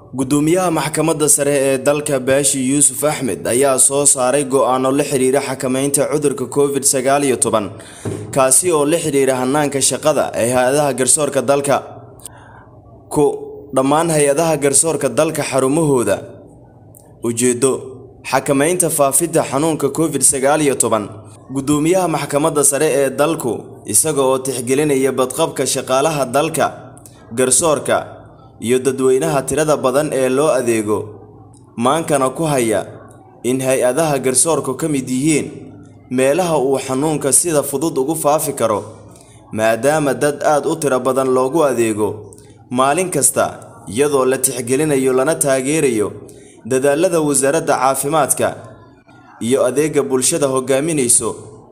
gudoomiyaha maxkamadda sare ee dalka baashi yuusuf axmed ayaa soo saaray go'aano la xiriira xakamaynta cudurka covid sagaal iyo toban kaasi oo la xiriira hanaanka shaqada ee hay-adaha garsoorka dalka ku dhammaan hay-adaha garsoorka dalka xarumahooda ujeedo xakamaynta faafidda xanuunka covid sagaal iyo toban gudoomiyaha maxkamadda sare ee dalku isaga oo tixgelinaya badqabka shaqaalaha dalka garsoorka iyo dadweynaha tirada badan ee loo adeego maankana ku haya in hay-adaha garsoorku ka mid yihiin meelaha uu xanuunka sida fudud ugu faafi karo maadaama dad aad u tiro badan loogu adeego maalin kasta iyadoo la tixgelinayo lana taageerayo dadaalada wasaaradda caafimaadka iyo adeega bulshada hogaaminayso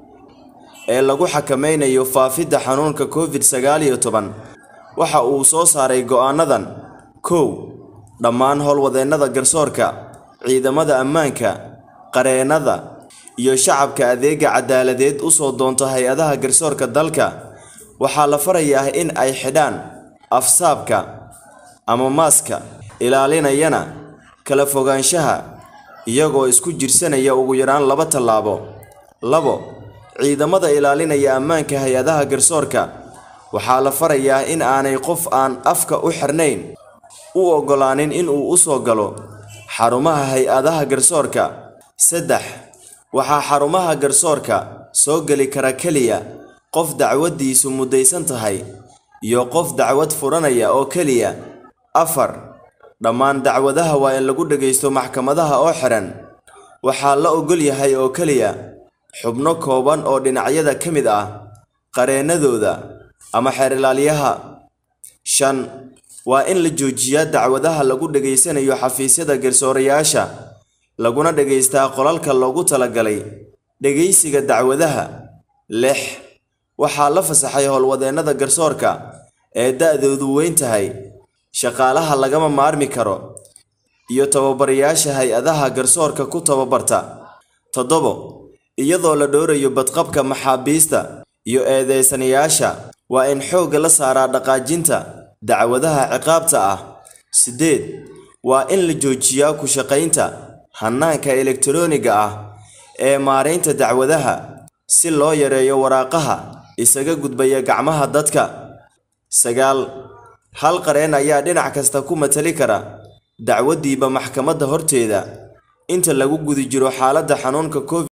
ee lagu xakameynayo faafidda xanuunka covid sagaal iyo toban waxa uu soo saaray go'aanadan kow dhammaan howlwadeennada garsoorka ciidamada ammaanka qareennada iyo shacabka adeega cadaaladeed u soo doonto hay-adaha garsoorka dalka waxaa la farayaa in ay xidhaan afsaabka ama maaska ilaalinayana kala fogaanshaha iyagoo isku jirsanaya ugu yaraan laba tallaabo labo ciidamada ilaalinaya ammaanka hay-adaha garsoorka waxaa la farayaa in aanay qof aan afka u xirnayn u oggolaanin inuu u soo galo xarumaha hay-adaha garsoorka saddex waxaa xarumaha garsoorka soo geli kara keliya qof dacwaddiisu muddaysan tahay iyo qof dacwad furanaya oo keliya afar dhammaan dacwadaha waa in lagu dhagaysto maxkamadaha oo xihan waxaa la oggol yahay oo keliya xubno kooban oo dhinacyada ka mid ah qareennadooda ama xeer ilaaliyaha shan waa in la joojiyaa dacwadaha lagu dhegaysanayo xafiisyada garsoorayaasha laguna dhegaystaa qolalka loogu talagalay dhegaysiga dacwadaha lix waxaa la fasaxay howlwadeennada garsoorka ee da-doodu weyn tahay shaqaalaha lagama maarmi karo iyo tababarayaasha hay-adaha garsoorka ku tababarta toddobo iyadoo la dhowrayo badqabka maxaabiista iyo eedeysanayaasha waa in xoogga la saaraa dhaqaajinta dacwadaha ciqaabta ah siddeed waa in la joojiyaa ku shaqaynta hannaanka elektarooniga ah ee maaraynta dacwadaha si loo yareeyo waraaqaha isaga gudbaya gacmaha dadka sagaal hal qareen ayaa dhinac kasta ku matali kara dacwaddiiba maxkamadda horteeda inta lagu guda jiro xaaladda xanuunka covid